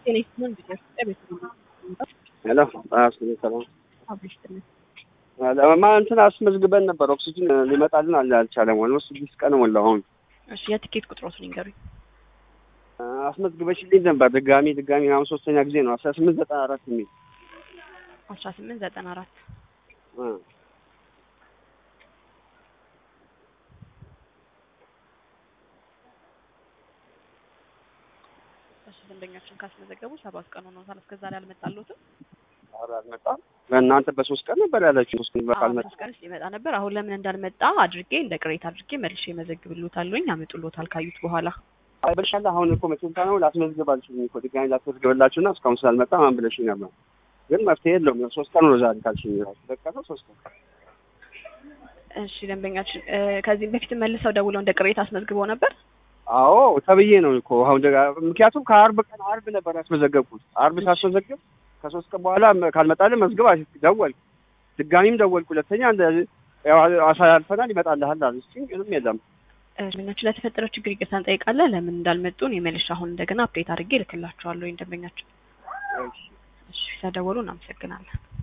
ሄሎ ሰላም ለማ እንትን አስመዝግበን ነበር። ኦክሲጅን ሊመጣልን አለ አልቻለም። ኦልሞስት ስድስት ቀን ሞላው። አሁን እሺ የትኬት ቁጥሮትን ይንገሩኝ። አስመዝግበሽልኝ ነበር ድጋሚ ድጋሚ አሁን ሶስተኛ ጊዜ ነው። አስራ ስምንት ዘጠና አራት የሚል አስራ ስምንት ዘጠና አራት እሺ ደንበኛችን ካስመዘገቡ ሰባት ቀን ሆኖታል። እስከዛ ላይ አልመጣልዎትም? ኧረ አልመጣም። በእናንተ በሶስት ቀን ነበር ያለችው። ሶስት ቀን በቃ አዎ አልመጣም። ሶስት ቀን ይመጣ ነበር። አሁን ለምን እንዳልመጣ አድርጌ እንደ ቅሬታ አድርጌ መልሼ መዘግብልዎታለሁኝ። ያመጡልዎታል ካዩት በኋላ አይበልሻለሁ። አሁን እኮ መቼም ነው ላስመዝግብ አልችልም እኮ ድጋሚ ላስመዝግብላችሁና እስካሁን ስላልመጣ ማን ብለሽኝ ነበር። ግን መፍትሄ የለውም። ሶስት ቀን ነው ዛሬ ካልሽኝ ራሱ በቃ ነው ሶስት ቀን እሺ ደንበኛችን እ ከዚህም በፊት መልሰው ደውለው እንደ ቅሬታ አስመዝግበው ነበር። አዎ ተብዬ ነው እኮ አሁን ደጋ- ምክንያቱም ከአርብ ቀን አርብ ነበር ያስመዘገብኩት። አርብ ሳስመዘግብ ከሶስት ቀን በኋላ መ- ካልመጣልህ መዝግብ አልክ። ደወልኩ፣ ድጋሚም ደወልኩ። ሁለተኛ እንደ ያው አሳልፈናል ይመጣልሃል አሉ። እስኪ ምንም የለም። እ ደንበኛችን ለተፈጠረው ችግር ይቅርታ እንጠይቃለን። ለምን እንዳልመጡ እኔ መልሼ አሁን እንደገና አፕዴት አድርጌ እልክላቸዋለሁ። ደንበኛችን እሺ። እሺ ስለደወሉ እናመሰግናለን።